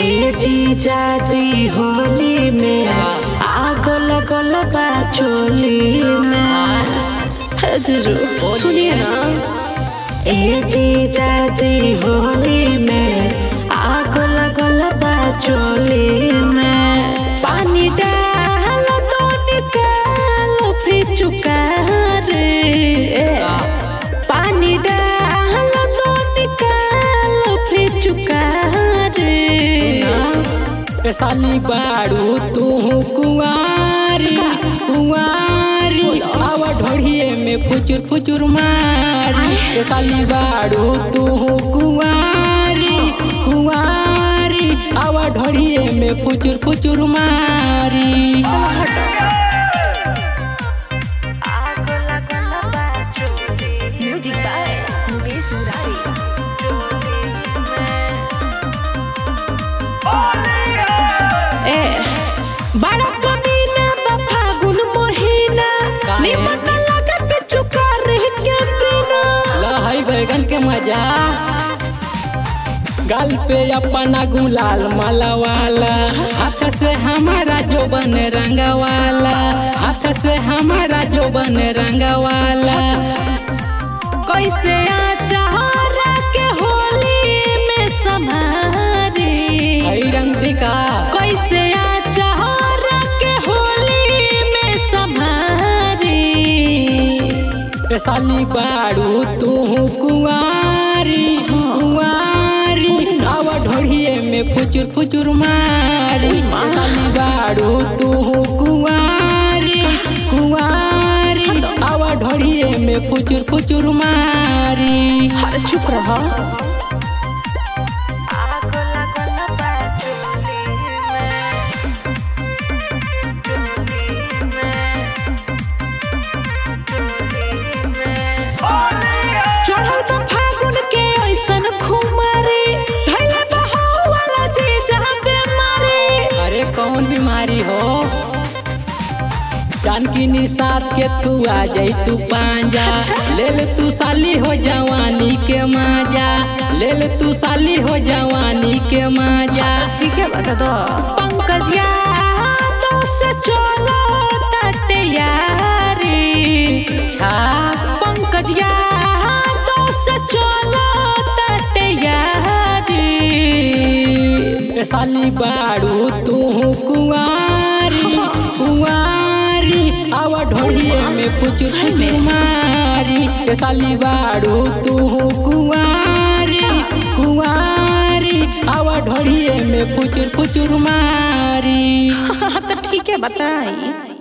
ए जीजा जी होली में आग लगल बा चोली में हे जीजू सुनिए ना ए जीजा जी होली में आग लगल बा चोली में पानी डाल तो निकाल फिर चुका रे पानी डाल तो निकाल फिर चुका रे ए साली बाड़ू तू कुंवारी कुंवारी आवा ढोढ़िए में फुचुर फुचुर मारी ए साली बाड़ू तू कुंवारी कुंवारी आवा ढोढ़िए में फुचुर फुचुर मारी म्यूजिक बाय मुकेश मुरारी ए बड़ा कमीना बा फागुन महीना काहे? निमन लगे पे चुका रह के बिना लहई बैगन के मजा गाल पे अपना गुलाल मालावाला हाथ से हमारा जो बन रंगवाला हाथ से हमारा जो बन रंगवाला कैसे आचारा के होली में समारी हई रंग दिका कैसे आचारा के होली में समारी ए साली बाड़ू तू कुंवारी कुंवारी आवा ढोढ़िए में फुचुर फुचुर मारी ए साली बाड़ू तू कुंवारी कुंवारी आवा ढोढ़िए में फुचुर फुचुर मारी अरे चुप रहा चढ़ल तो फागुन के ऐसन खुमारी धैले बहाव वाला जी जहाँ बेमारी अरे कौन बीमारी हो जानकी निषाद के तू आ जाई तू पांजा ले ले तू साली हो जवानी के माजा ले ले तू साली हो जवानी के माजा ठीक है बता दो पंकज यादव से चलो तट यारी छा पंकज यादव से चलो तट यारी ए साली बाड़ू तू कुंवारी कुंवारी आवा ढोढ़िए में फुचुर फुचुर मारी ए साली बाड़ू तू कुंवारी कुंवारी आवा ढोढ़िए में फुचुर फुचुर मारी तो ठीक है बताई